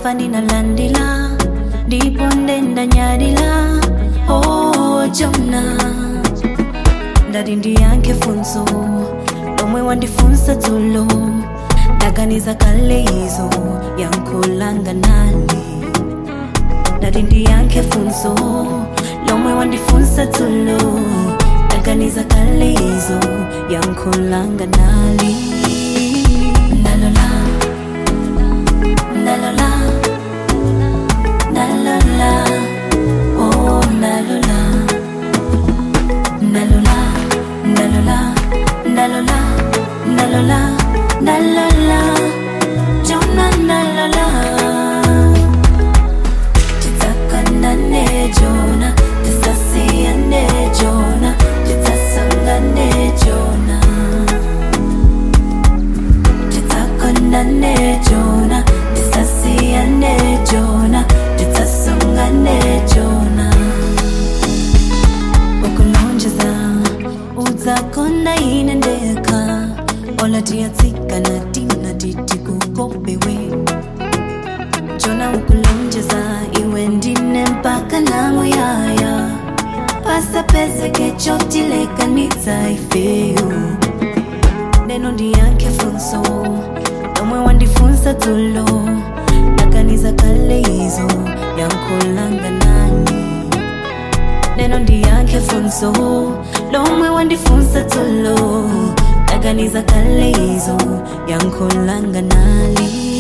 fani na landila ndipo ndenda nyadila oh jona ndati ndiyankhe funso lomwe wandifunsa dzulo ndaganiza kale izo yankhulanga nali ndati ndiyankhe funso lomwe wandifunsa dzulo ndaganiza kale izo yankhulanga nali ndalola ndalola ndalola oh ndalola ndalola ndalola ndalola ndalola ndalola jona ndalola titakanane jona tisasiyane jona titasangane jona titakanane jona tisasiyane jona titasangane jona ukulonjeza udzakonda ine ndekha olatiyatsikana tina titi kukopewe jona ukulonjeza iwe ndine mpaka namuyaya pasapezeke chotilekanitsa ifeyo neno ndiyankhe funso lomwe wandifunsa dzulo ndaganiza kale izo yankhulanga nani neno ndiyankhe funso lomwe wandifunsa dzulo ndaganiza kale izo yankhulanga nali